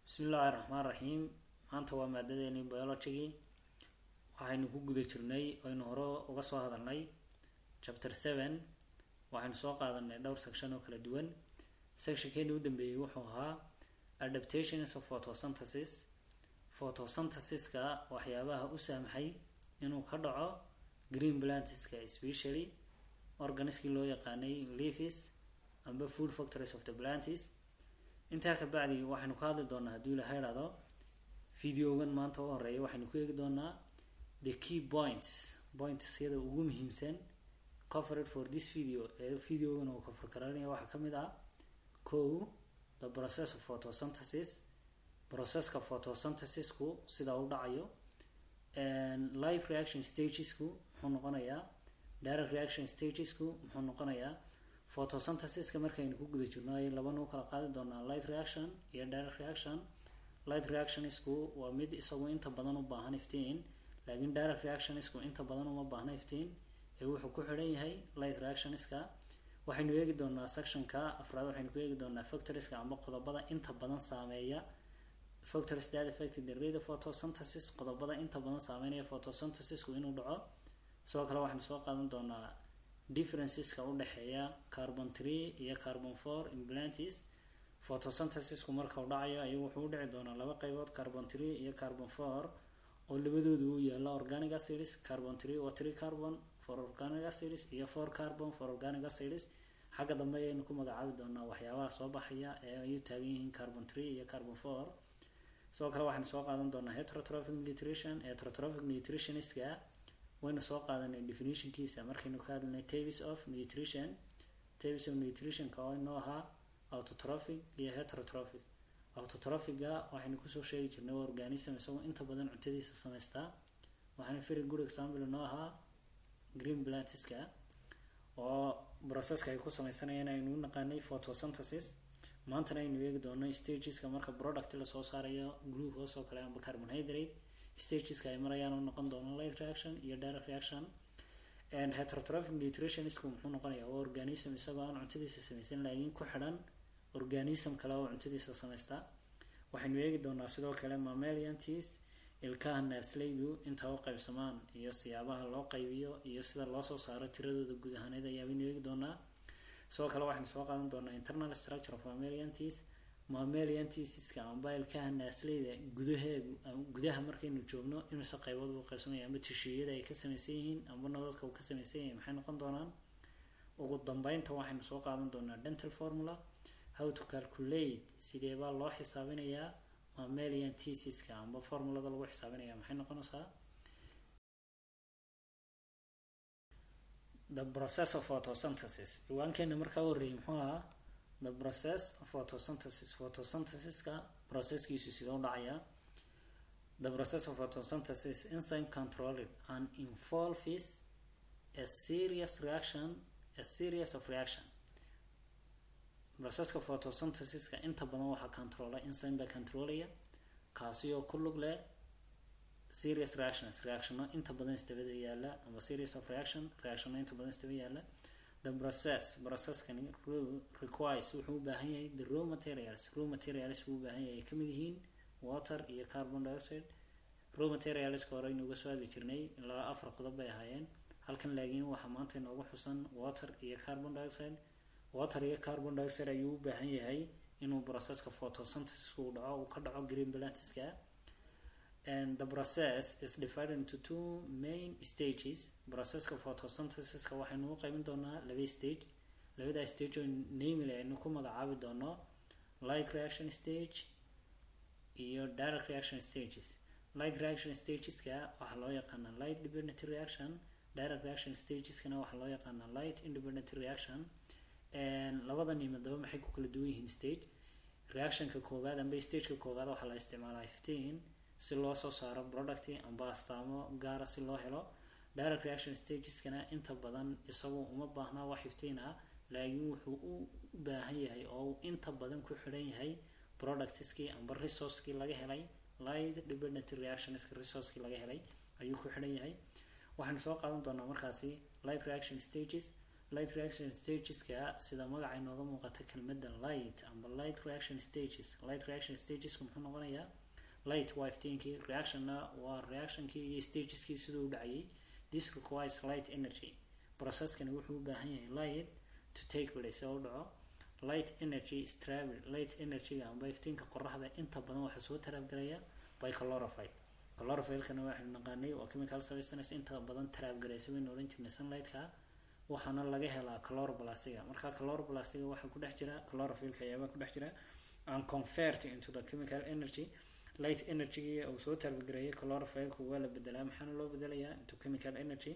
bismillaahi raxmaan raxiim maanta waa maadadeeni biologigii waxaynu ku guda jirnay oynu hore uga soo hadalnay chapter seven waxaynu soo qaadanay dhowr section oo kala duwan sectionkeeni u dambeeyey wuxuu ahaa adaptations of photosynthesis photosynthesiska waxyaabaha u saamaxay inuu ka dhaco green plantiska especially organiskii loo yaqaanay leaves amba food factories of the plantis intaa ka bacdi waxaynu ka hadli doonaa haddii ilaha idhahdo videogan maanta u horeeya waxaynu ku eegi doonaa the key points points yada ugu muhiimsan covered for this video ee videogan uu cover garanaya waxaa kamid ah ko the process of photosynthesis processka photosynthesisku sida u dhacayo life reaction stagesku muxuu noqonayaa direct reaction stagesku muxuu noqonayaa photosynthesiska markaynu ku guda jirno ay labanu kala qaadi doonaa light reaction iyo direct reaction light reactionisku waa mid isagu inta badan u baahan iftiin laakiin direct reactionisku inta badan uma baahna iftiin ee wuxuu ku xidhan yahay light reactioniska waxaynu eegi doonaa sectionka afraad waxaynu ku eegi doonaa factorieska amba qodobada inta badan saameeya factories that affect the rate of photosynthesis qodobada inta badan saameynaya photosynthesisku inuu dhaco sidoo kale waxaynu soo qaadan doonaa differenceska u dhexeeya carbon three iyo carbon four implantis photosynthesisku marka u dhacayo ayuu wuxuu u dhici doonaa laba qaybood carbon three iyo carbon four oo labadoodu u yaala organic acids carbon three waa three carbon for organic acids iyo four carbon for organic acids xagga dambe ayaynu ku magacaabi doonaa waxyaabaha soo baxaya ee ay u taagan yihiin carbon three iyo carbon four sidoo kale waxaynu soo qaadan doonaa heterotrophic nutrition heterotrophic nutritioniska waynu soo qaadanay definitionkiisa markaynu ka hadlinay tavis of nutrition tavis of nutritionka oo inoo ahaa autotrophic iyo heterotrophic autotrophiga waxaynu kusoo sheegi jirnay waa organism isagoo inta badan cuntadiisa samaystaa waxaana very good example inoo ahaa green plantiska oo processka ay ku sameysanayeen aynu u naqaanay photosynthesis maantana aynu eegi doono stageska marka product lasoo saarayo glucose oo kale amba carbonhydrate stageska ay marayaan u noqon doono light reaction iyo direct reaction and heterotrophic nutritionisku muxuu noqonayaa waa organism isagoo aan cuntadiisa samaysan laakiin ku xidhan organism kale oo cuntadiisa samaysta waxaynu eegi doonaa sidoo kale mammaliantis ilkaha naasleydu inta u qaybsamaan iyo siyaabaha loo qaybiyo iyo sida loo soo saaro tiradooda guud ahaaneed ayaabaynu eegi doonaa sidoo kale waxaynu soo qaadan doonaa internal structure of mammaliantis mammaliantisiska amba ilkaha naasleyda gudaheedu gudaha markaynu joogno imise qaybood uu qaybsamaya amba tishiiyada ay ka samaysan yihiin amba nodadka uu ka samaysan yahay maxay noqon doonaan ugu dambeynta waxaynu soo qaadan doonaa dental formula how to calculate sidee baa loo xisaabinayaa mammaliantisiska amba formulada lagu xisaabinaya maxay noqonaysaa the process of photosynthesis ciwaankeena markaa horreeyay muxuu ahaa the process of photosynthesis photosynthesiska processkiisu sidoo dhacaya the process of photosynthesis enzyme controlled and involves a serious reaction a series of reaction processka photosynthesiska inta badan waxaa controla enzyme baa controlaya kaasi oo ku lug leh serious reactions reactiono inta badan isdabada yaala ama series of reaction reactiono inta badan isdaba yaala the process processkani requires wuxuu u baahan yahay the raw materials raw materials buu u baahan yahay ay kamid yihiin water iyo carbon dioxide raw materialska hore inuga soo hadli jirnay ilaa afar qodob bay ahaayeen halkan laakiin waxaa maanta inoogu xusan water iyo carbon dioxide water iyo carbon dioxide ayuu u baahan yahay inuu processka photosynthesiska uu dhaco uu ka dhaco green plantiska and the process is divided into two main stages processka photosynthesiska waxaynu u qaybin doonaa laba stage labada stage oo namely aynu ku magacaabi doono light reaction stage iyo direct reaction stages light reaction stageska waxaa loo yaqaanaa light dependent reaction direct reaction stageskana waxaa loo yaqaanaa light independent reaction labada nimadaba maxay ku kala duwan yihiin stage reactionka koowaad amba stageka koowaad waxaa la isticmaalaa fifteen si loo soo saaro product amba astaamo gaara si loo helo direct reaction stageskana inta badan isagu uma baahnaa wax fifteen ah laakiin wuxuu u baahan yahay oo uu inta badan ku xidhan yahay productskii amba resourcekii laga helay light dependent reactionska resourcekii laga helay ayuu ku xidhan yahay waxaynu soo qaadan doonaa markaasi light reaction stages light reaction stageska sida magaca inooga muuqata kelmadda light amba light reaction stages light reaction stagesku muxuu noqonayaa light waa iftiinkii reactionna waa reactionkii iyo stageskii siduu u dhacayay this requires light energy processkani wuxuu u baahan yahay light to take place oo u dhaco light energy is travel light energyga amba iftiinka qoraxda inta badan waxaa soo taraabgaraya by chlorophyll chlorophyllkana waxaynu naqaanay waa chemical substance inta badan taraabgaraysa waynu odhan jirnay sunlightka waxaana laga helaa chloroplastiga marka chloroplastiga waxaa ku dhex jira chlorophyllka ayaabaa ku dhex jira and convert into the chemical energy light energy uu soo taraabgareeyay chlorophyllku waa la bedelaa maxaana loo bedelayaa into chemical energy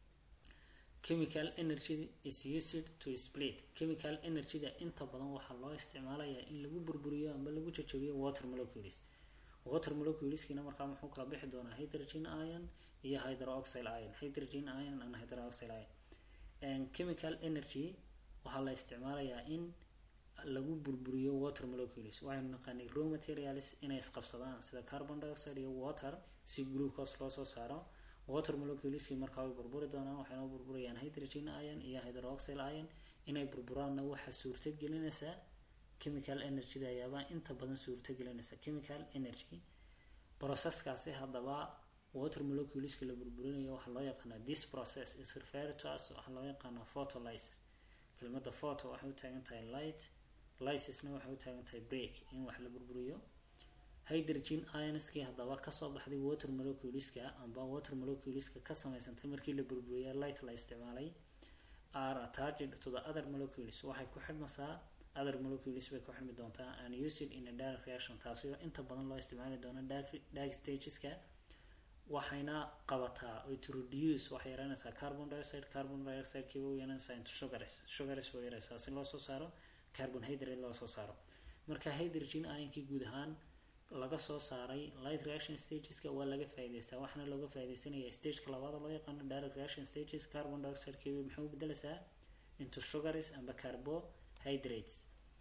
chemical energy is used to split chemical energyda inta badan waxaa loo isticmaalayaa in lagu burburiyo amba lagu jajabiyo water molecules water moleculeskiina markaa muxuu kala bixi doonaa hydrogen ion iyo hydroxyl ion hydrogen ion and hydroxyl ion chemical energy waxaa la isticmaalayaa in lagu burburiyo water molecules waxaynu naqaanay raw materials inay isqabsadaan sida carbon dioxide iyo water si glucose loo soo saaro water moleculeski markaa way burburi doonaan waxayna burburayaan hydrogen ion iyo hydroxyl ion inay burburaanna waxaa suurto gelinaysaa chemical energyda ayaabaa inta badan suurto gelinaysa chemical energy processkaasi haddaba water moleculeska la burburinayo waxaa loo yaqaanaa this process is referred to as waxaa loo yaqaanaa photolysis kelmadda photo waxay u taagan tahay light lysisna waxay u taagan tahay break in wax la burburiyo hydrogen ionskii haddaba kasoo baxday water moleculeska amba water moleculeska ka samaysantay markii la burburiya light la isticmaalay are attached to the other molecules waxay ku xidhmaysaa other molecules bay ku xidhmi doontaa and used in a direct reaction taasi oo inta badan loo isticmaali doono dag stageska waxayna qabataa oy to reduce waxay yareynaysaa carbon dioxide carbon dioxide kiiba u yareynaysaa into sugars sugars bay yareysaa si loo soo saaro carbohydrate loo soo saaro marka hydrogen ionkii guud ahaan laga soo saaray light reaction stageska waa laga faa'iidaystaa waxaana looga faa'iidaysanaya stageka labaad loo yaqaano direct reaction stages carbon dioxide kiiba maxay u bedelaysaa into sugars amba carbohydrates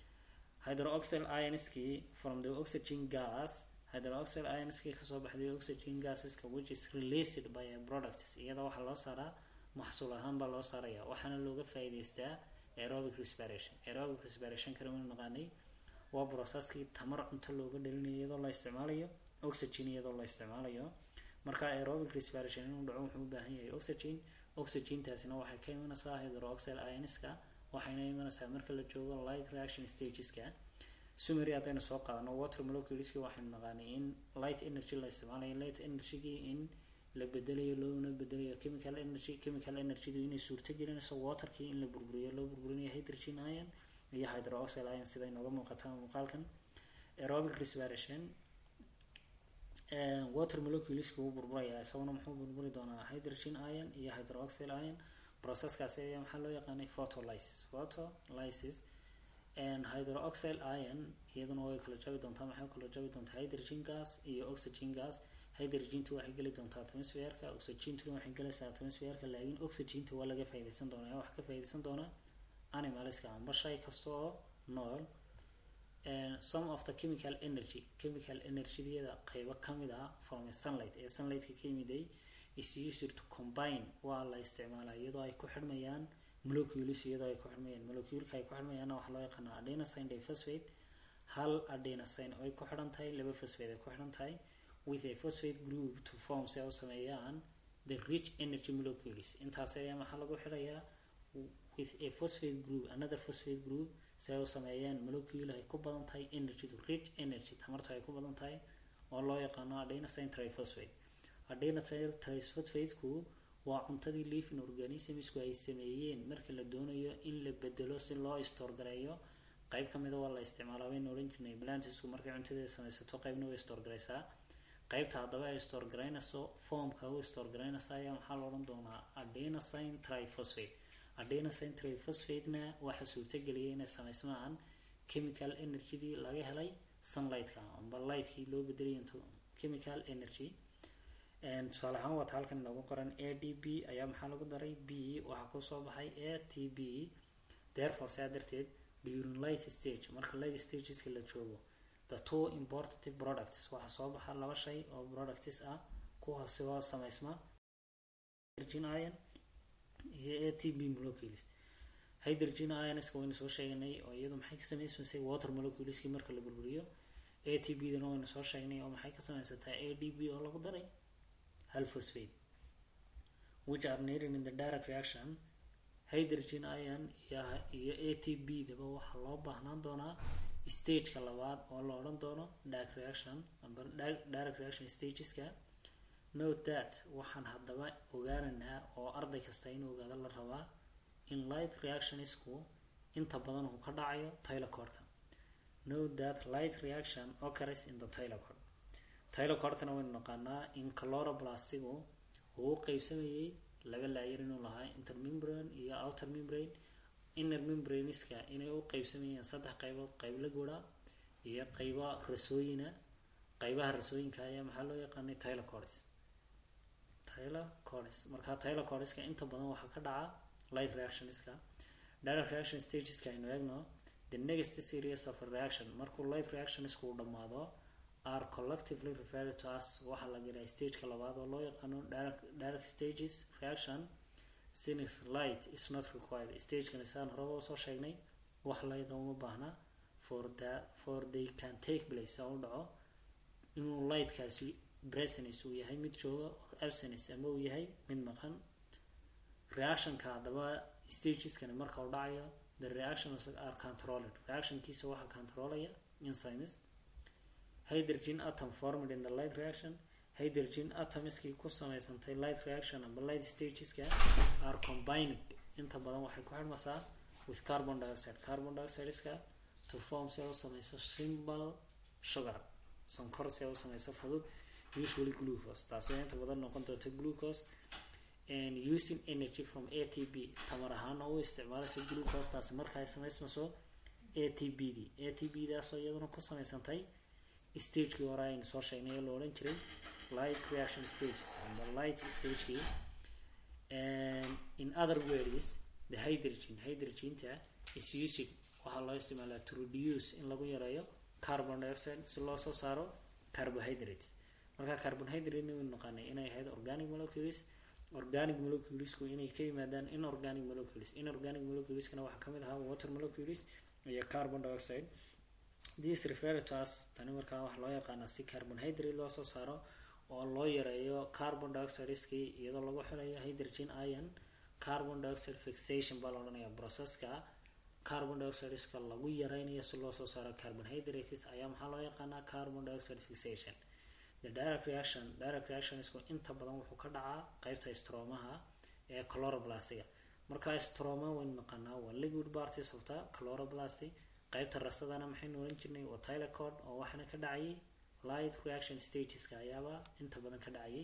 hydroxyl ionskii from the oxygen gas hydroxyl ionskii kasoo baxday oxygen gaseska which is released by a products iyada waxaa loo saaraa maxsuul ahaan baa loo saaraya waxaana looga faa'iidaystaa aerobic respiration aerobic respiration kana waynu naqaanay waa processkii tamar cunto looga dhalinayo iyadoo la isticmaalayo oxygen iyadoo la isticmaalayo marka aerobic respiration inuu dhaco wuxuu u baahan yahay oxygen oxygentaasina waxay ka imanaysaa hydroxyl ionska waxayna imanaysaa marka la joogo light reaction stageska sumery haddaynu soo qaadano water moleculeski waxaynu naqaanay in light energy la isticmaalayo light energygii in la bedelayo loona bedelayo chemical energy chemical energydu inay suurto gelinayso waterkii in la burburiyo loo burburinayo hydrogen ion iyo hydroxyl ion sida inooga muuqata muuqaalkan aerobic respiration water moleculeska wuu burburaya isaguna muxuu burburi doonaa hydrogen ion iyo hydroxyl ion processkaasi ayaa maxaa loo yaqaanay photolysis photolysis hydroxyl ion iyaduna way kala jabi doontaa maxay kala jabi doontaa hydrogen gas iyo oxygen gas hydrogentu waxay geli doontaa atmosphereka oxygentuna waxay gelaysaa atmosphereka laakiin oxygenta waa laga faa'iidaysan doonaa wax ka faa'iidaysan doonaa animalska amba shay kasta oo nool some of the chemical energy chemical energyada qaybo kamid ah from a sunlight ee sunlightka ka yimiday is used to combine waa la isticmaalaa iyadoo ay ku xidhmayaan molecules iyadoo ay ku xidhmayaan moleculeka ay ku xidhmayaanna waxaa loo yaqaanaa adenosine diphosphate hal adenosine oo ay ku xidhan tahay laba phosphate ay ku xidhan tahay with a phosphate group to form si ay u sameeyaan the rich energy molecules intaas ayaa maxaa lagu xidhayaa with a phosphate group another phosphate group si ay u sameeyaan molecule ay ku badan tahay energy to rich energy tamarta ay ku badan tahay oo loo yaqaano adenosine triphosphate adenosine triphosphateku waa cuntadii living organismsku ay sameeyeen marka la doonayo in la bedelo si loo store gareeyo qayb kamida waa la isticmaalaa waynu odhan jirnay plantisku markay cuntadeeda samaysato qaybna way store gareysaa qaybta haddaba ay store garaynayso formka u store garaynaysa ayaa maxaa la odhan doonaa adenosine triphosphate adenosine triphosphate-na waxaa suurtageliyay inay samaysmaan chemical energydii laga helay sunlightka amba lightkii loo bedelay into chemical energy tusaale ahaan waata halkan inoogu qoran a d b ayaa maxaa lagu daray b waxaa kusoo baxay a t b therefore saa darteed during light stage marka light stageska la joogo the two importative products waxaa soo baxa laba shay oo products ah kuwaasi oo samaysma virgin iron iyo a t b molecules hydrogen ionska waynu soo sheegnay oo iyadu maxay ka samaysmaysay water moleculeski marka la burburiyo a t b dana waynu soo sheegnay oo maxay ka samaysataa a d b oo lagu daray hal phosphate which are needed in the direct reaction hydrogen ion iyo iyo a t b daba waxaa loo baahnaan doonaa stageka labaad oo la odhan doono direct reaction amba direct reaction stageska note that waxaan haddaba ogaanaynaa oo arday kasta inuu ogaado la rabaa in light reactionisku inta badan uu ka dhacayo tylocorka note that light reaction occurs in the tylocord tylocorkana waynu naqaanaa in chloroplastigu uu u qeybsamayay laba laayar inuu lahaa intermembrane iyo outer membrane inner membraneska inay u qeybsamayeen saddex qaybood qayb la gura iyo qayba rasooyina qaybaha rasooyinka ayaa maxaa loo yaqaanay tylocords tylocords marka tylocordiska inta badan waxaa ka dhaca light reactionska direct reaction stageska aynu eegno the next series of a reaction markuu light reactionisku uu dhammaado are collectively referred to as waxaa la gelaa stageka labaad oo loo yaqaano direct, direct stages reaction since light is not required stagekan isaan horeba usoo sheegnay wax light uma baahna for the for they can take place oo u dhaco inuu lightkaasi presence uu yahay mid jooga or absence ama uu yahay mid maqan reactionka haddaba stageskani marka uu dhacayo the reactions are controlled reactionkiisa waxaa controlaya enzymes hydrogen atom formed in the light reaction hydrogen atomiskii ku samaysantay light reaction amba light stageska are combined inta badan waxay ku xidhmaysaa with carbon dioxide carbon dioxideska to form si ay u samayso simple sugar sonkor si ay u samayso fudud usually glucose taasoo inta badan noqon doonta glucose and using energy from atb tamar ahaana u isticmaalaysa glucose taasi marka ay samaysmayso atb d atb daasoo iyaduna ku samaysantay stagekii hore aynu soo sheegnay ee la odhan jiray light reaction stages amba light stagekii and in other words the hydrogen hydrogenta is using waxaa loo isticmaalaa to reduce in lagu yareeyo carbon dioxide si loo soo saaro carbohydrates marka carbohydrate waynu naqaanay inay ahayd organic molecules organic moleculesku inay ka yimaadaan inorganic molecules inorganic moleculeskana waxaa kamid ahaa water molecules iyo carbon dioxide this refer to us tani markaa waxaa loo yaqaanaa si carbonhydrate loo soo saaro oo loo yareeyo carbon dioxideskii iyadoo lagu xilayo hydrogen ion carbon dioxide fixation baa la odhanayaa processka carbon dioxideska lagu yareynayo si loo soo saaro carbonhydrates ayaa maxaa loo yaqaanaa carbon dioxide fixation the direct reaction direct reactionisku inta badan wuxuu ka dhacaa qeybta stromaha ee chloroplastiga marka stroma waynu naqaanaa waa liquid parties of the chloroplast qaybta rasadana maxaynu oran jirnay waa tylocord oo waxaana ka dhacayay light reaction stageska ayaaba inta badan ka dhacayay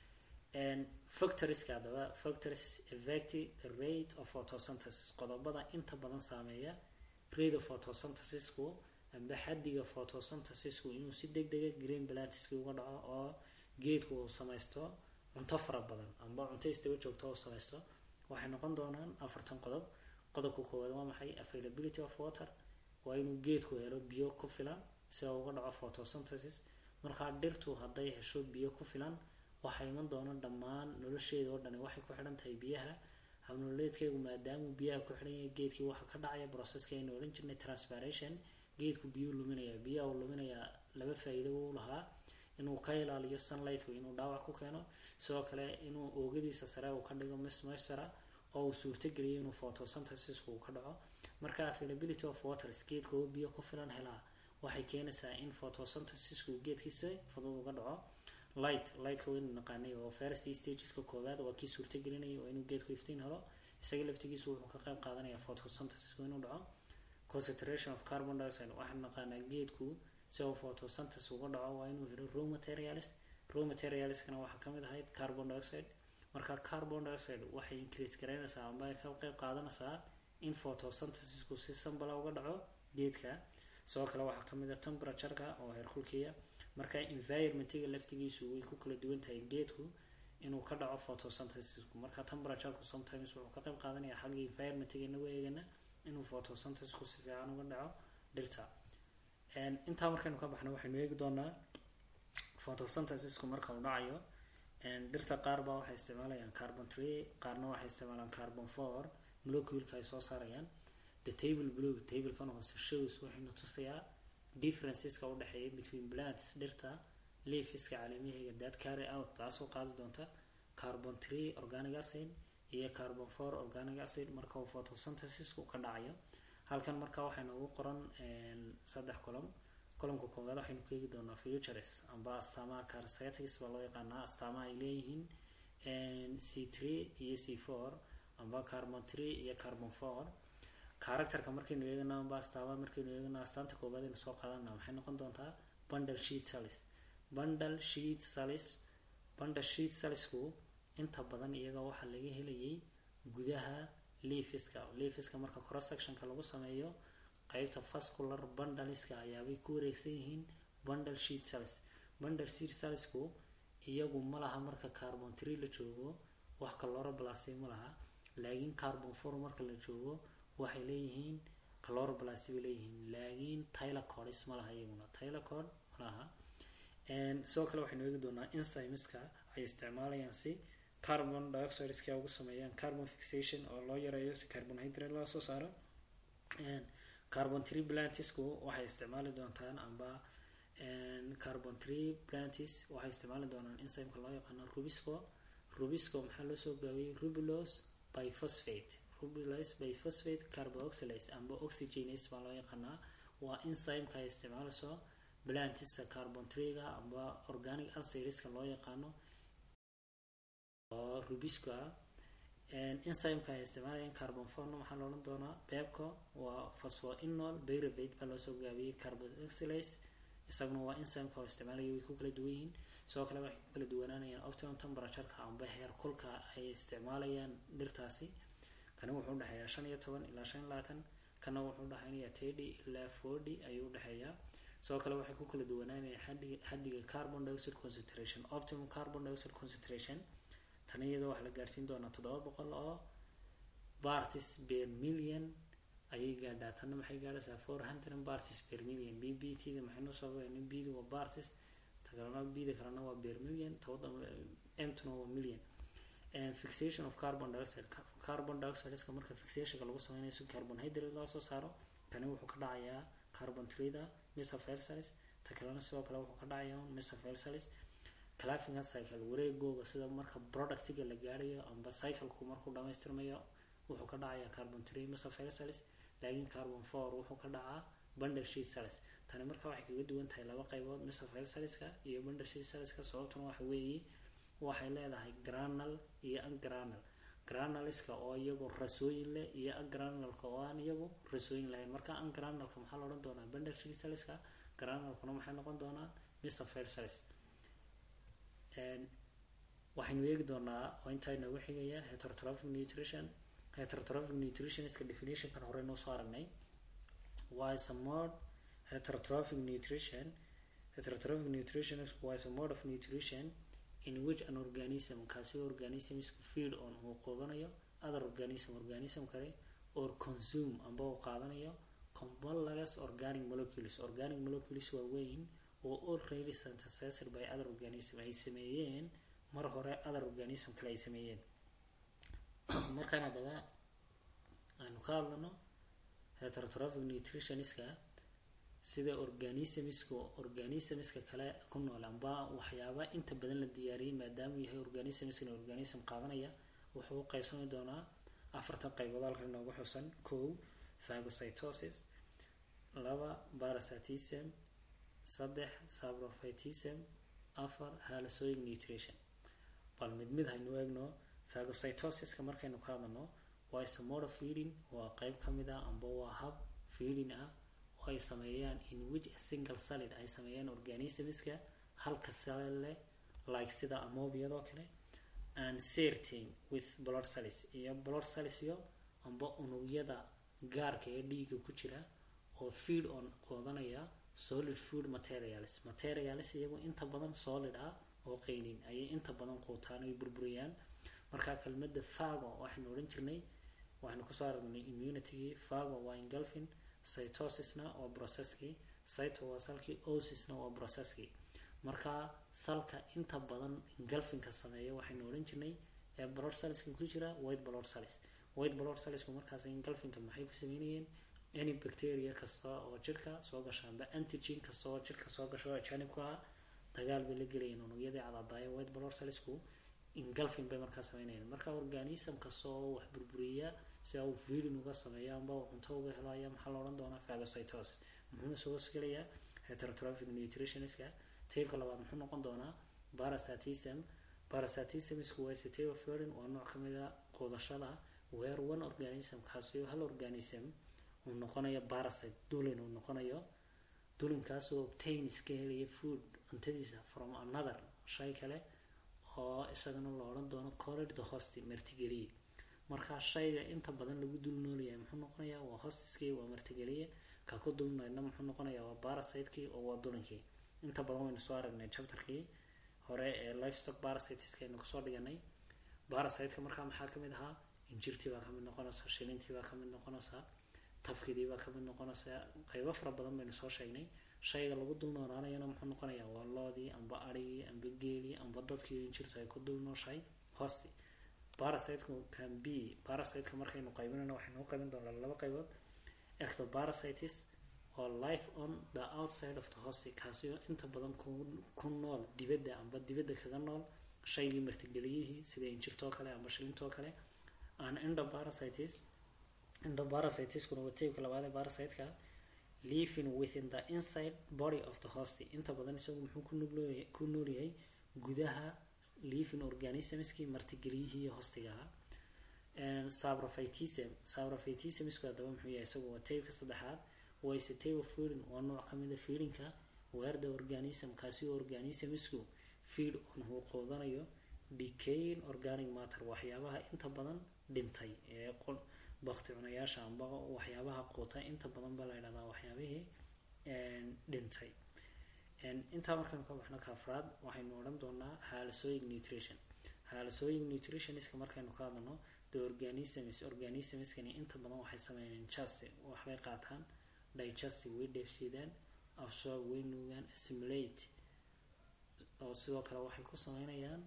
factorieska haddaba factories affect the rate of photosynthesis qodobada inta badan saameeya rate of photosynthesisku amba xaddiga photosynthesisku inuu si deg dega green plantiski uga dhaco oo geedku uu samaysto cunto fara badan amba cunto istaba joogto uu samaysto waxay noqon doonaan afartan qodob qodobka koowaad waa maxay availability of water waa inuu geedku helo biyo ku filan si uu uga dhaco photosynthesis markaa dhirtu hadday hesho biyo ku filan waxaa iman doona dhammaan nolosheeda oo dhani waxay ku xidhan tahay biyaha habnoleedkeegu maadaamuu biyaha ku xidhan yahay geedkii waxaa ka dhacaya processka aynu odhan jirnay transpiration geedku biyuu luminayaa biyaha uu luminayaa laba faa-iido u lahaa inuu ka ilaaliyo sunlightku inuu dhaawac ku keeno sidoo kale inuu oogadiisa sare uu ka dhigo mismestera oo uu suurtogeliyo inuu photosynthesisku uu ka dhaco marka availability of waters geedka oo biyo ku filan helaa waxay keenaysaa in photosynthesisku geedkiisa fudud uga dhaco light lightka waynu naqaanay oo first stageska koowaad waa kii suurtagelinaya oo inuu geedku iftiin helo isaga laftigiisu wuxuu ka qayb qaadanaya photosynthesisku inuu dhaco concentration of carbon dioxide waxaan naqaanaa geedku si uu photosynthesis uga dhaco waa inuu helo raw materials raw materialskana waxaa kamid ahayd carbon dioxide marka carbon dioxide waxay increase garaynaysaa amba ay ka qayb qaadanaysaa in photosynthesisku si sambala uga dhaco geedka sidoo kale waxaa kamid ah temperatureka oo heerkulkiya marka environmentiga laftigiisu way ku kala duwan tahay geedku inuu ka dhaco photosynthesisku marka temperatureku sometimes wuxuu ka qayb qaadanaya xagga environmentiga inagu eegana inuu photosynthesisku si fiican uga dhaco dhirta intaa markaynu ka baxno waxaynu eegi doonaa photosynthesisku marka uu dhacayo dhirta qaar baa waxay isticmaalayaan carbon tree qaarna waxay isticmaalaan carbon four moleculeka ay soo saarayaan the table blue tablekan hoose shows waxayna tusayaa differenceska u dhexeeya between plants dhirta leafiska caleemahayga that carry out taasoo qaadi doonta carbon three organic acid iyo carbon four organic acid marka uu photosynthesisku ka dhacayo halkan marka waxaa noogu qoran saddex column columnka koowaad waxaynu ka eegi doonaa futures amba astaamaha carsetics baa loo yaqaanaa astaamaha ay leeyihiin c three iyo c four amba carbon three iyo carbon four characterka markaynu eegana amba astaamaha markaynu eegana astaanta koowaad aynu soo qaadana maxay noqon doontaa bundle sheet cells bundle sheet cells bundle sheet cellsku inta badan iyaga waxaa laga helayay gudaha leafiska leafiska marka cross sectionka lagu sameeyo qaybta vascular bundleska ayaabay ku wareegsan yihiin bundle sheet cells bundle sheet cellsku iyagu ma laha marka carbon three la joogo wax chloroplast ma laha laakiin carbon four marka la joogo waxay leeyihiin chloroplast bay leeyihiin laakiin tylocodes ma laha iyaguna tylocod ma laha sidoo kale waxaynu eegi doonaa enzymeska ay isticmaalayaan si carbon dioxideska ugu sameeyaan carbon fixation oo loo yareeyo si carbonhydrate loo soo saaro carbon three plantisku waxay isticmaali doontaan amba carbon three plantis waxay isticmaali doonaan enzymeka loo yaqaano rubisco rubisco maxaa loo soo gaabiyey rubulose biphosphate rubulose biphosphate carboxylase amba oxygenase baa loo yaqaanaa waa enzymeka ay isticmaalayso plantista carbon treega amba organic acidska loo yaqaano oo rubisco ah enzymeka ay isticmaalayaan carbon forno maxaa loodhan doonaa beebka waa phosphoinol pyruvate baa loosoo gaabiyey carboxylase isaguna waa enzymeka oo isticmaalaya way ku kala duwan yihiin sidoo kale waxay ku kala duwanaanayaan optimum temperatureka amba heer kulka ay isticmaalayaan dhirtaasi kani wuxuu udhexeeyaa shan iyo toban ilaa shan iyo labaatan kana wuxuu udhexeynayaa thirty ilaa forty ayuu udhexeeyaa sidoo kale waxay ku kala duwanaanayaan xadiga xadiga carbon dioxide concentration optimum carbon dioxide concentration tan iyadoo waxaa la gaarsiin doonaa toddoba boqol oo bartis per million ayay gaadhaa tanna maxay gaadhaysaa four hundred bartis per million b b t da maxay noo soo gaadhay b da waa bartis ta kalena b da kalena waa per million toda m tuna waa million fixation of carbon dioxide carbon dioxideska marka fixationka lagu sameynayo si carbonhydrate loo soo saaro tani wuxuu ka dhacayaa carbon trida mesophyll cells ta kalena sidoo kale wuxuu ka dhacayaa mesophyll cells clafinga cycle wareegooga sida marka productiga la gaarayo amba cycleku markuu dhamaystirmayo wuxuu ka dhacayaa carbon three mesophyll cells laakiin carbon four wuxuu ka dhacaa bundle sheet cells tani marka waxay kaga duwan tahay laba qaybood mesophyll cellska iyo bundle sheet cellska sababtuna waxa weeye waxay leedahay granal iyo agranal granalska oo iyagu rasooyin leh iyo agranalka oo aan iyagu rasooyin lahayn marka agranalka maxaa la odhan doonaa bundle sheet cellska granalkuna maxay noqon doonaa mesophyll cells waxaynu eegi doonaa oo intaa inoogu xigaya heterotrophic nutrition heterotrophic nutritionska definitionkan hore noo soo aragnay waa is a mode heterotrophic nutrition heterotrophic nutrition waa is a mode of nutrition in which an organism kaasi organismsku feed on uu qoodanayo other organism organism kale or consume amba uu qaadanayo complex organic molecules organic molecules waaweyn oo already synthesized by other organism ay sameeyeen mar hore other organism kale ay sameeyeen markaan haddaba aanu ka hadlano heterotrophic nutritionska sida organismska organismska kale ku nool amba waxyaaba inta badan la diyaariyay maadaamuu yahay organismskan organism qaadanaya wuxuu u qaybsami doonaa afartan qaybood halka inoogu xusan kow phagocytosis laba parasitism saddex sabrophytism afar halasoic nutrition bal mid mid haynu eegno phagocytosiska markaynu ka hadlano waa isomoda feeding waa qeyb ka mid ah amba waa hab feeding ah oo ay sameeyaan in which a single solid ay sameeyaan organismska halka sale leh like sida amobiyadoo kale and certain with blood cells iyo blood cells iyo amba unugyada gaarka ee dhiiga ku jira oo feed on qoodanaya solid food materials materials iyagu inta badan solid ah oo qeynin ayay inta badan quutaan ay burburiyaan markaa kelmada fago waxaynu odhan jirnay waxaynu kusoo aragnay immunitygii fago waa engulfin cytosisna waa processkii cyto waa salkii osisna waa processkii markaa salka inta badan engulfinka sameeya waxaynu odhan jirnay ee blood cellska ku jira white blood cells white blood cellsku markaas engulfinka maxay ku sameynayeen any bacteria kasta oo jirka soo gasha amba antigen kasta oo jirka soo gasha oo ajaanibku ah dagaal bay la gelayeen unugyadii cadadaaya white blood cellsku engulfing bay markaa sameynayeen marka organism kasta oo wax burburiya si uu feeding uga sameeyo amba uu cunto uga helo ayaa maxaa la odhan doonaa phagocytosis muxuuna soo gelayaa heterotrophic nutritionistka taybka labaad muxuu noqon doonaa parasitism parasitism isku waa sitay of feeding waa nooc ka mid a quudashada where one organism kaasi hal organism uu noqonayo parasite dulin uu noqonayo dulinkaasoo obtains ka helaya food cuntadiisa from another shay kale oo isagana la odhan doono corrid the host martigeliye markaa shayga inta badan lagu dul noolyahay muxuu noqonayaa waa hostiskii waa martigeliye ka ku dulnaydna muxuu noqonayaa waa parasitekii oo waa dulinkii inta badan waynu soo aragnay chapterkii hore ee livestock parasiteska aynu kasoo dhiganay parasiteka markaa maxaa kamid ahaa injirtii baa kamid noqonaysa shilintii baa kamid noqonaysa tafkidii baa kamid noqonaysa qaybo fara badan baynu soo sheegnay shayga lagu dul noolaanayana muxuu noqonayaa waa loodii amba arigii amba geelii amba dadkii injirtu ay ku dul nooshahay hoosti parasiteku can be parasiteka markaynu qaybinayno waxaynu u qaybin doonaa laba qaybood ectoparasitis oo life on the outside of the host kaasi oo inta badan ku nool dibadda amba dibadda kaga nool shaygii martigeliyihii sida injirtoo kale amba shilintoo kale an endoparasitis endoparasitiskuna waa taybka labaad ee parasiteka living within the inside body of the host inta badan isagu muxuu ku noolyahay gudaha living organismskii martigeliyihii hostiga ahaa sabrophytism sabrophytismsku haddaba muxuu yahay isagu waa taybka saddexaad wayse table feeding waa nooc kamid a feedingka where the organism kaasi oo organismsku feed on uu qoodanayo decaying organic matter waxyaabaha inta badan dhintay ee bakti cunayaasha amba waxyaabaha quuta inta badan baa la ydhahdaa waxyaabihii dhintay intaa markaynu ka baxno kaafraad waxaynu odhan doonaa haalasooyin nutrition haalasooyin nutritioniska markaynu ka hadlano the organisms organismskani inta badan waxay sameeyeen just waxbay qaataan digestive way dheefshiidaan absorb way nuugaan assimilate oo sidoo kale waxay ku sameynayaan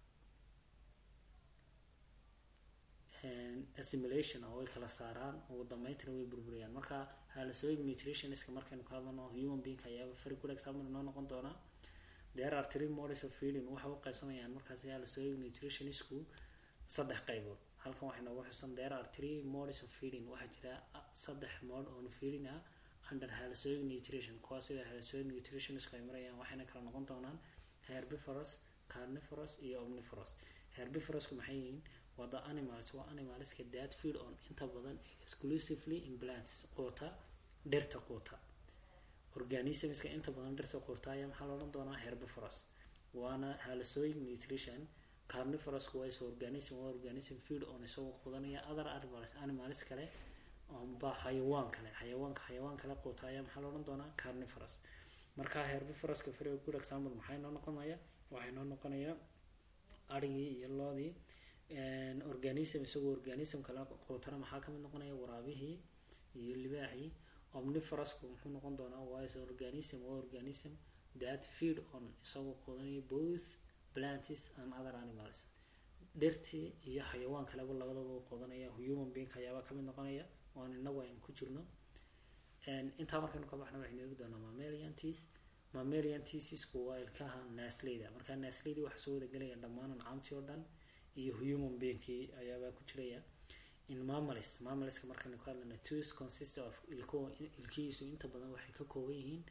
assimilation oo way kala saaraan ugu dambeyntina way burburiyaan marka haalasooyin nutritionistka markaynu ka hadlano human being ayaaba very good example inoo noqon doonaa there are three models of feeding waxay u qaybsamayaan markaasi haalasooyin nutritionistku saddex qaybood halkan waxay noogu xusan there are three models of feeding waxaa jira saddex mod oo feeding ah under haalasooyin nutrition kuwaas sida haalasooyin nutritionistku ay marayaan waxayna kala noqon doonaan herbivorous carnivorous iyo omnivorous herbivorous-ku maxay yihiin waa the animals waa animalska that feed on inta badan exclusively in plants quuta dhirta quuta organismska inta badan dhirta quuta ayaa maxaa la odhan doonaa herbivorous waana haalasooyin nutrition carnivorous waa is organism waa organism feed on isagoo quudanaya other animals animals kale amba xayawaan kale xayawaanka xayawaan kale quuta ayaa maxaa la odhan doonaa carnivorous marka herbivoroska very good example maxay noo noqonaya waxay noo noqonaya arigii iyo loodii organism isagoo organism kale quutana maxaa kamid noqonaya waraabihii iyo libaaxii omnivorosku muxuu noqon doonaa waa is organism waa organism that feed on isagoo quudanaya both plants and other animals dhirtii iyo xayawaan kaleba labadaba quudanaya human being ayaaba kamid noqonaya oon inagu aynu ku jirno intaa markaynu ka baxna waxaynu eegi doonaa mammalian teeth mammalian teethsku waa ilkaha naasleyda markaa naasleyda waxaa soo wada gelaya dhammaan ancaamtii oo dhan iyo human beingkii ayaabaa ku jiraya in mammals mammaliska markaynu ka hadlayna tooth consist of ilko ilkihiisu inta badan waxay ka kooban yihiin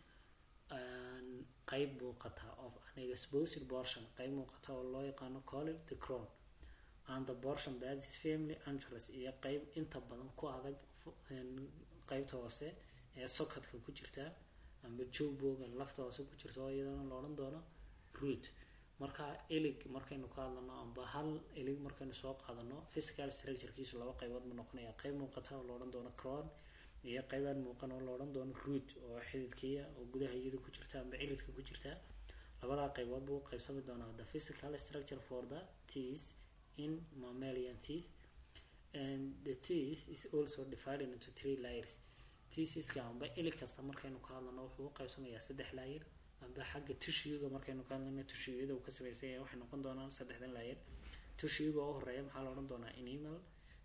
qeyb muuqata of an exposed portion qeyb muuqata oo loo yaqaano called the crown and the portion that is family angeles iyo qeyb inta badan ku adag qeybta hoose ee sockadka ku jirta amba jowboga lafta hoose ku jirta oo iyadana la odhan doono root marka elig markaynu ka hadlano amba hal elig markaynu soo qaadano physical structurekiisu laba qaybood ma noqonaya qeyb muuqata oo la odhan doono crown iyo qeybaan muuqan oo la odhan doono root oo xididkiya oo gudaha iyada ku jirta amba cilidka ku jirta labadaa qaybood buu qaybsami doonaa the physical structure for the teeth in mammalian teeth and the teeth is also divided into three layers teethiska amba ilig kasta markaynu ka hadlano wuxuu u qaybsamayaa saddex layer amba xagga tushiyuga markaynu ka hadlayno tushiyada uu ka samaysan yahay waxay noqon doonaan saddexdan layer tushiyuga oo horeeya maxaa la odhan doonaa animal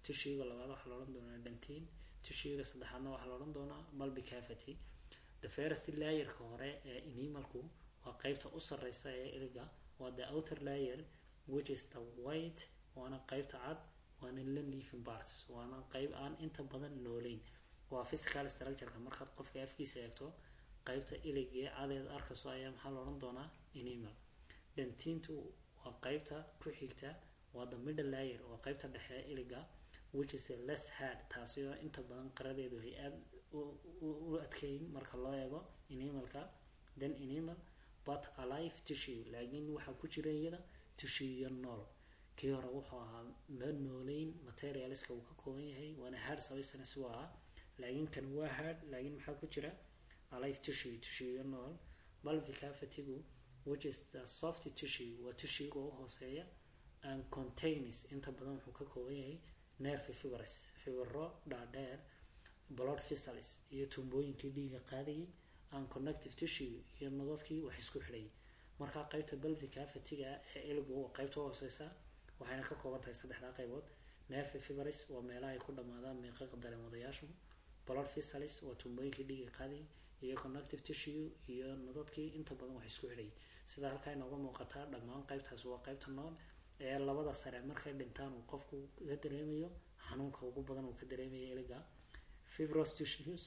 tishuega labaad waxaa la odhan doonaa dentin tishuega saddexaadna waxaa la odhan doonaa bulby cavity the first layerka hore ee inimalku waa qeybta u sareysa ee iliga waa the outer layer which is the white waana qeybta cad waana non living parts waana qeyb aan inta badan nooleyn waa physical structureka markaad qofka afkiisa eegto qeybta iligee cadeed arkayso ayaa maxaa la odhan doonaa inimal dentintu waa qeybta ku xigta waa the middle layer waa qeybta dhexe ee iliga which is a less hard taasi oo inta badan qaradeedu ay aada u adkeyn marka loo eego inimalka then inimal but alive tissue laakiin waxaa ku jira iyada tissue nool kii hore wuxuu ahaa ma nooleyn materialska uu ka kooban yahay waana hard substance waa ah laakiin kan waa hard laakiin maxaa ku jira alive tissue tissue nool bulby cavity-gu which is the soft tissue waa tissue-ga u hooseeya and contains inta badan wuxuu ka kooban yahay nerve fibres fibro dhaadheer blood vessels iyo tuumbooyinkii dhiiga qaadayay and connective tissue iyo nodadkii wax isku xidhayay markaa qeybta bulby cavity-ga ee iligu waa qeybta u hooseysa waxayna ka kooban tahay saddexdaa qaybood nerve fibres waa meelaha ay ku dhammaadaan miiqaqa dareemadayaashu blood vessels waa tuumbooyinkii dhiiga qaadayay iyo connective tissue iyo nodadkii inta badan wax isku xidhayay sida halkaa inooga muuqataa dhammaan qeybtaas waa qeybta nool ee labada sare markay dhintaan uu qofku ka dareemayo xanuunka ugu badan uu ka dareemayo iliga fibros tissues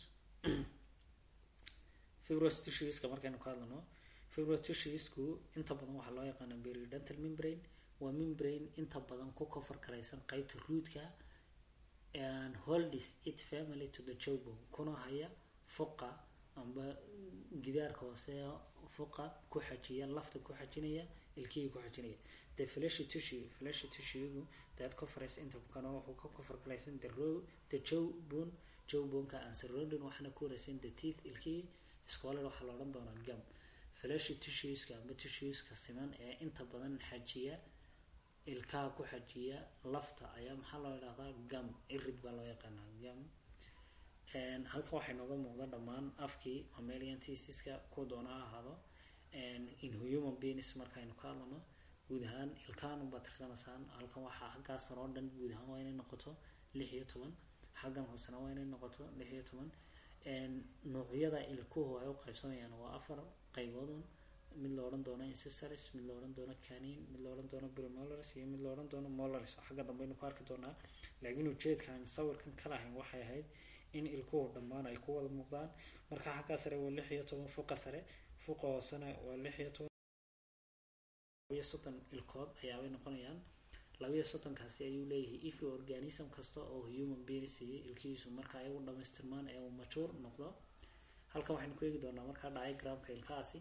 fibros tissueska markaynu ka hadlano fibros tissuesku inta badan waxaa loo yaqaana periodontal membrane waa membrane inta badan ku kofar karaysan qeybta ruudka and holds it family to the jawbone kuna haya fuqa amba gidaarka hoose fuqa ku xajiya lafta ku xajinaya ilkihii ku xajinaya the fleshy tissue fleshy tissue that covers inta kana wuxuu ka kofar karaysan the row the jawbone jawboneka and surrounding waxaana ku wareysan the teeth ilkihii scholar waxaa la odhan doonaa gum fleshy tissueska amba tissueska siman ee inta badan xajiya ilkaha ku xajiya lafta ayaa maxaa loo idhahdaa gum irid baa loo yaqaanaa gum halka waxay nooga muuqda dhammaan afkii mammalian tisiska ku doona ha ahaado in human beings markaynu ka hadlano guud ahaan ilkahan unbaa tirsanaysaan halkan waxaa xaggaasan oo dhan guud ahaan waa inay noqoto lix iyo toban xaggan hoosena waa inay noqoto lix iyo toban noocyada ilkuhu ay u qaybsamayaan waa afar qayboodun mid la odhan doono incisors mid la odhan doono canin mid la odhan doono premolaris iyo mid la odhan doono molaris xagga dambe aynu ku arki doonaa laakiin ujeedka aan sawirkan ka lahayn waxay ahayd in ilkuhu dhammaan ay ku wada muuqdaan marka xaggaa sare waa lix iyo toban fuqa sare fuqa hoosena waa lix iyo toban labiyo soddon ilkood ayaabay noqonayaan labiyo soddonkaasi ayuu leeyahay if organism kasta oo human being siiyey ilkihiisu marka ay u dhamaystirmaan ee uu majuur noqdo halkan waxaynu ku eegi doonaa markaa diagramka ilkahaasi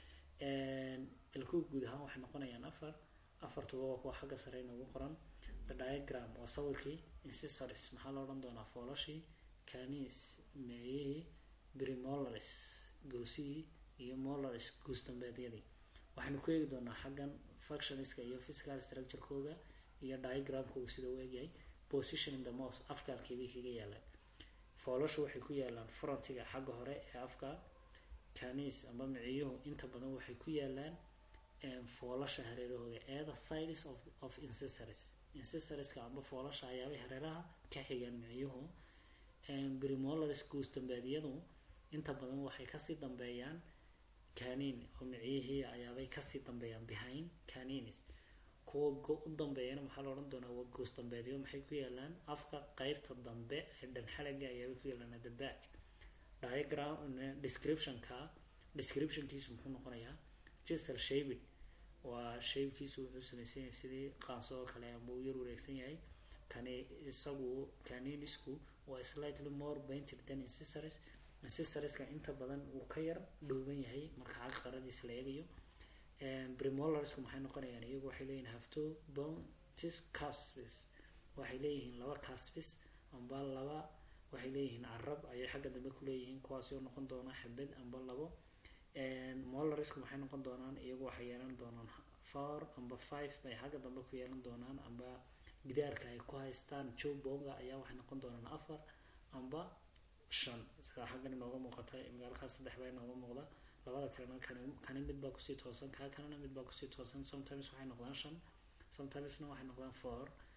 ilkuhu guud ahaan waxay noqonayaan afar afartuba waa kuwa xagga sare inoogu qoran the diagram waa sawirkii incisors maxaa la odhan doonaa foolashii canis meeyihii brimolaris goosihii iyo molaris guusdambeedyadii waxaynu ku eegi doonaa xaggan functionska iyo physical structurekooda iyo diagramkooda sida u egyahay position in the mos afkaalkeebay kaga yaalaan foolashu waxay ku yaalaan frontiga xagga hore ee afka canis amba miciyuhu inta badan waxay ku yaalaan foolasha hareerahooda eeda sides of, of incessories incisoriska amba foolasha ayaabay hareeraha ka xigaan miciyuhu brimolaris guusdambeedyadu inta badan waxay kasii dambeeyaan canin oo miciyihii ayaabay kasii dambeeyaan behind caninis kuwa u dambeeyana maxaa la odhan doonaa waa goos dambeedyo maxay ku yaalaan afka qeybta dambe ee dhanxalaga ayaabay ku yaalaan the back diagram descriptionka descriptionkiisu muxuu noqonayaa gisel shabin waa shaybkiisu wuxuu samaysan yahay sidii qaanso oo kale ama uu yar wareegsan yahay kani isagu caninisku waa slightly more painted than incisors incisoriska inta badan uu ka yar dhooban yahay marka xagga qaradiisa la eegayo premolarsku maxay noqonayaan iyagu waxay leeyihin hafto bontis caspis waxay leeyihiin laba caspis amba laba waxay leeyihiin carab ayay xagga dambe ku leeyihiin kuwaasi oo noqon doona xabad amba labo molarisku maxay noqon doonaan iyagu waxay yeelan doonaan four amba five bay xagga dambe ku yeelan doonaan amba gidaarka ay ku haystaan joe bonga ayaa waxay noqon doonaan afar amba shan sidaa xaggan inooga muuqata magaalkaas saddex baa inooga muuqda labada kalena kani kani mid baa kusii toosan kaa kalena mid baa kusii toosan sometimes waxay noqdaan shan sometimesna waxay noqdaan four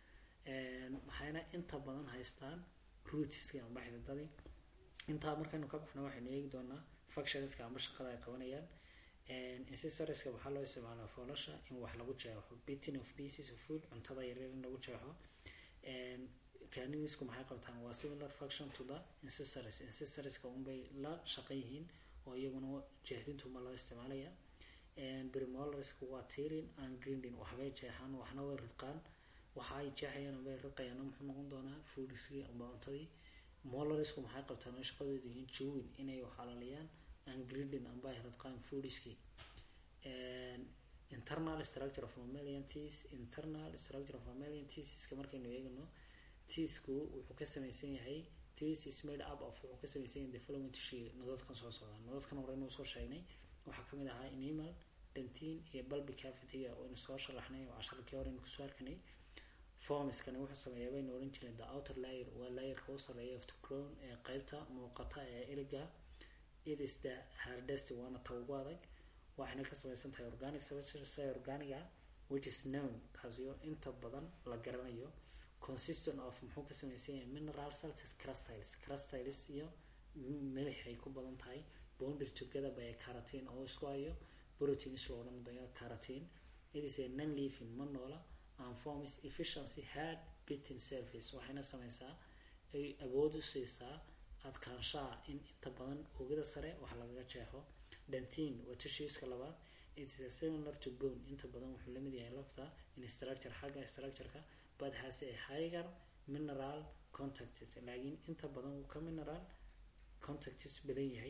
maxayna inta badan haystaan rootskii amba xididadii intaa markaynu ka baxno waxaynu eegi doonaa functionska amba shaqada ay qabanayaan incisoriska waxaa loo isticmaalaa foolasha in wax lagu jeexo beating of pieces of food cuntada yaryar in lagu jeexo caninisku maxay qabtaan waa similar function to the incisors incisoriska unbay la shaqan yihiin oo iyaguna jeexdintuma loo isticmaalaya brimolarsku waa tirin and grinding waxbay jeexaan waxna way ridqaan waxa ay jeexayaan bay ridqayaan muxuu noqon doonaa foodskii amba cuntadii molarsku maxay qabtaan oo shaqadoodu yihiin jowin inay waxalaliyaan and grinding amba ay ridqaan foodskii internal structure of mammalian teeth internal structure of mammalian teethiska markaynu eegno teethku wuxuu ka samaysan yahay teeth is made up of wuxuu ka samaysan yahay the following tissue nodadkan soo socda nodadkan hore inuu soo sheegnay waxaa kamid ahaa enamel dentin iyo bulby cavity-ga oo inu soo sharaxnay oo casharkii hore inu kusoo arkanay formiskani wuxuu sameeyaa baynu oran jireen the outer layer waa layerka u sareeya of the crown ee qeybta muuqata ee iliga it is the hardest waana ta ugu adag waxayna ka samaysan tahay organic substance organiga which is known kaasiyo inta badan la garanayo consistent of muxuu ka samaysan yahay mineral salts crustiles crustiles iyo milix ay ku badan tahay bonded together by carotene oo isku hayo proteins loo odhan dayo carotene it is a non living ma noola and forms efficiency hard beating surface waxayna samaysaa ay awood u siisaa adkaanshaha in inta badan oogada sare wax lagaga jeexo dentin waa tissueska labaad it is a similar to bone inta badan wuxuu lamid yahay lafta in structure xagga structureka but has a higher mineral contacts laakiin inta badan wuu ka mineral contacts badan yahay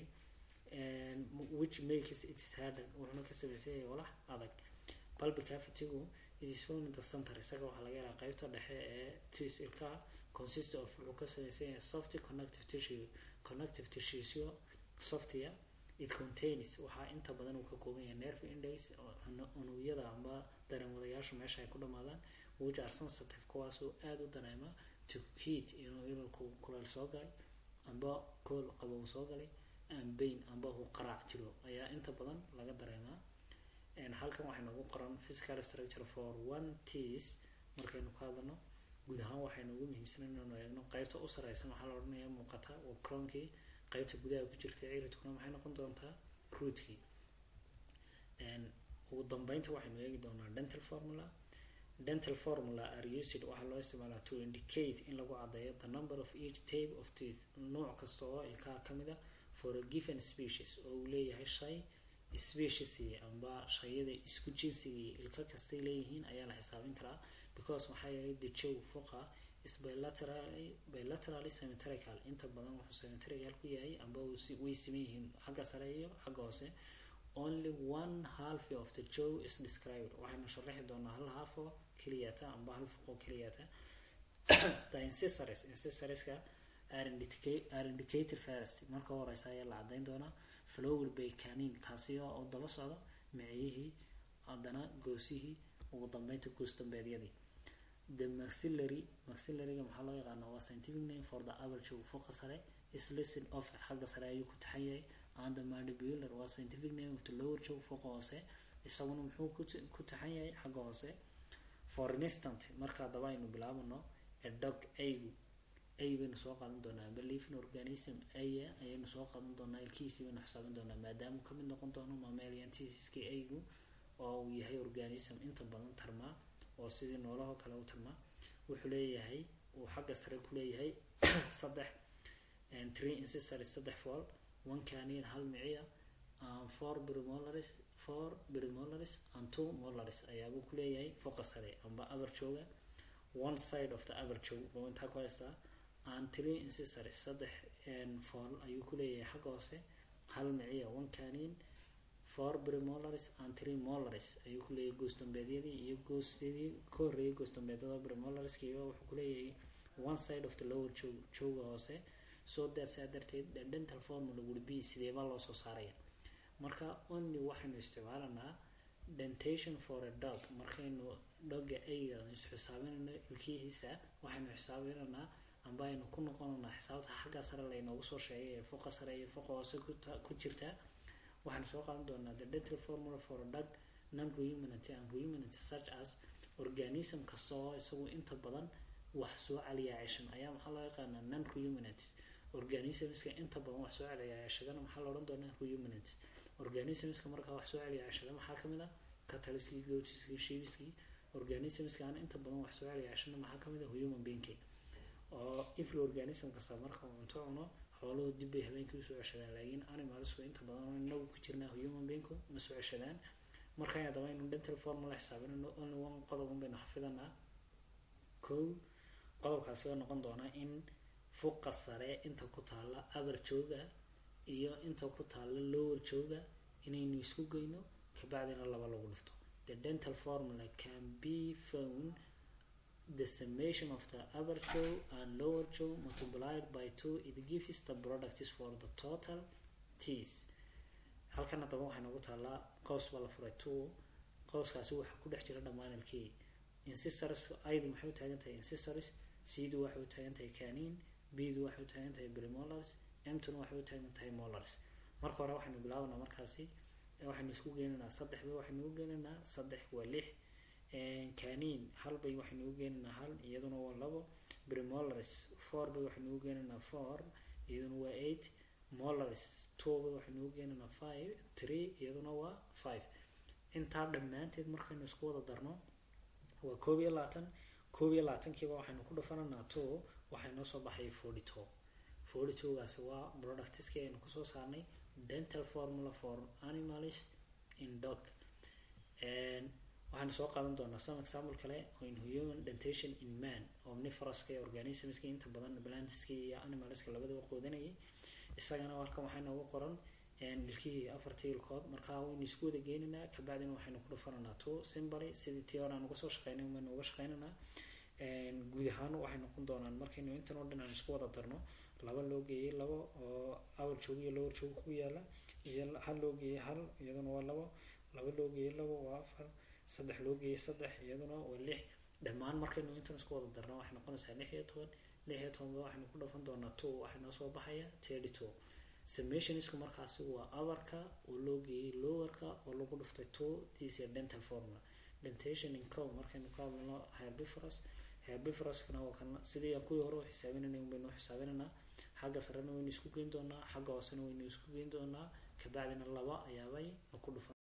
which makes it is harder wuxuuna ka samaysan yahay walax adag bulby cavity-gu it is found in the center isaga waxaa laga helaa qeybta dhexe ee tis ilkaha consist of wuxuu ka samaysan yahay soft connective tissue connective tissue softia it contains waxaa inta badan uu ka kooban yahay nerve index unugyada amba dareenwadayaashu meesha ay ku dhamaadaan which are sensitive kuwaasoo aada u dareema to heat inuu ilalku kuleel soo galay amba kool qabow soo galay bain amba uu qaraac jiro ayaa inta badan laga dareemaa halkan waxay noogu qoran physical structure for one ts markaynu ka hadlano guud ahaan waxaynu ugu muhiimsan inaynu eegno qeybta u sareysan waxaa la odhanaya muuqata waa croonkii qeybta gudaha ku jirta ciridkuna maxay noqon doontaa rootkii ugu dambeynta waxaynu eegi doonaa dental formula dental formula are used waxaa loo isticmaalaa to indicate in lagu caddeeyo the number of each tape of teeth nooc kasta oo ilkaha ka mid a for a given species oo uu leeyahay shay speciesii amba shayada isku jinsigii ilka kastay leeyihiin ayaa la xisaabin karaa because maxaa yeelay the jow foqa is bilaterally bilaterally symmetrical inta badan wuxuu symmetrical ku yahay amba way siman yihiin xagga sare iyo xagga hoose only one half of the jaw is described waxaynu sharaxi doonaa hal half oo keliyata amba hal foq oo keliyata the incisors incisoriska are indicated first marka horeysa ayaa la cadeyn doonaa flower bay canin kaasi oo daba socdo miciyihii haddana goosihii ugu dambeynta goos dambeedyadii the maxillary maxillaryga maxaa loo yaqaana waa scientific name for the average foqa sare is listen of xagga sare ayuu ku taxan yahay and the mandibular waa scientific name of the lower jaw foqa hoose isaguna muxuu ku taxan yahay xagga hoose for instant marka daba aynu bilaabano a dog aygu ay baynu soo qaadan doonaa believing organism aya ayaynu soo qaadan doonaa ilkihiisi baynu xisaabin doonaa maadaama kamid noqon doono mammalian tisiski aygu oo uu yahay organism inta badan tarmaa oo sidii noolaho kale u tarmaa wuxuu leeyahay uu xagga sare ku leeyahay saddex three incisors saddex fool one canin hal miciya four brimolaris four brimolaris and two molaris ayaabuu ku leeyahay foqa sare amba abar jooga one side of the abar joog buu intaa ku haystaa and three incisors saddex fool ayuu ku leeyahay xagga hoose hal miciya one canin four brimolaris and three molaris ayuu ku leeyahay goos dambeedyadii iyo goosyadii ka horreeyay goos dambeedyada brimolariskiiba wuxuu ku leeyahay one side of the lower joog jooga hoose soo daarsaa darteed the dental formula would be sideebaa loo soo saaraya marka only waxaynu isticmaalanaa dentation for a dog markaynu dogga ayga isxisaabinayno ilkihiisa waxaynu xisaabinanaa amba aynu ku noqonanaa xisaabta xagga sare laynoogu soo sheegay ee foqa sare iyo foqa hoose ku jirta waxaanu soo qaadan doonaa the dental formula for a dog non ruminant and ruminant such as organism kasta oo isagu inta badan wax soo celiyaa ceshan ayaa maxaa loo yaqaanaa non ruminatis organismska inta badan wax soo celiyaa ceshadana maxaa la odhan doonaa ruminatis organismska markaa wax soo celiyaa ceshada maxaa kamid ah cataliskii goatiskii shibiskii organismskaana inta badan wax soo celiyaa ceshada maxaa kamid ah human beingkii oo every organism kasta marka uu cunto cuno xooluhu dib bay habeenkii usoo ceshadaan laakiin animalsku inta badan inagu ku jirnaa human beingku ma soo ceshadaan markaan haddaba aynu dental formula xisaabinayno only one qodobun baynu xafidanaa kow qodobkaasi waa noqon doonaa in fuqa sare inta ku taalla abar jooga iyo inta ku taalla lower jooga inaynu isku geyno kabacdina laba lagu dhifto the dental formula can be found the summation of the upper jaw and lower jaw multiplied by two it gives the product is for the total teeth halkan haddaba waxay noogu taallaa qows baa la furay two qowskaasi waxaa ku dhex jira dhammaan ilkii incistors aydu maxay u taagan tahay incistors c-du waxay u taagan tahay canin b-du waxay u taagan tahay premolars m-tuna waxay u taagan tahay molars marka hore waxaynu bilaabanaa markaasi waxaynu isku geenaynaa saddex bay waxaynu u geenaynaa saddex waa lix canin hal bay waxaynu u geenaynaa hal iyaduna waa labo premolars four bay waxaynu u geenaynaa four iyaduna waa eight molars two bay waxaynu u geenaynaa five three iyaduna waa five intaa dhammaanteed markaynu isku wada darno waa koob iyo labaatan koob iyo labaatankiiba waxaynu ku dhufananaa two waxay noo soo baxay forty two forty two-gaasi waa productiskii aynu kusoo saarnay dental formula for animals in dog waxaanu soo qaadan doonaa some example kale oo in human dentation in man omniforoska iyo organismska inta badan plantiska iyo animalska labadaba qoodanayay isagana halkan waxaa noogu qoran ilkihii afartii ilkood markaa waynu isku wada geenaynaa kabacdina waxaynu ku dhufananaa two simbary sidii tii hore aan uga soo shaqeynay baynu uga shaqeynaynaa guud ahaan waxay noqon doonaan markaynu intan oo dhan aan isku wada darno laba loo geeyey labo oo awal joog iyo lower joog ku yaala iyo hal loo geeyey hal iyaduna waa labo laba loo geeyey labo waa afar saddex loo geeyey saddex iyaduna waa lix dhammaan markaynu intan isku wada darno waxay noqonaysaa lix iyo toban lix iyo tobanba waxaynu ku dhufan doonaa two waxay noo soo baxaya thirty two summationisku markaasi waa abarka oo loo geeyey lowerka oo lagu dhuftay two this is dental formula dentation in cow markaynu ka hadlano herbivorous herbivoroskana waa kana sidii aan kuwii hore u xisaabinanay un baynu u xisaabinaynaa xagga sarena waynu isku geyn doonaa xagga hoosena waynu isku geyn doonaa kabacdina laba ayaabay ku dhufan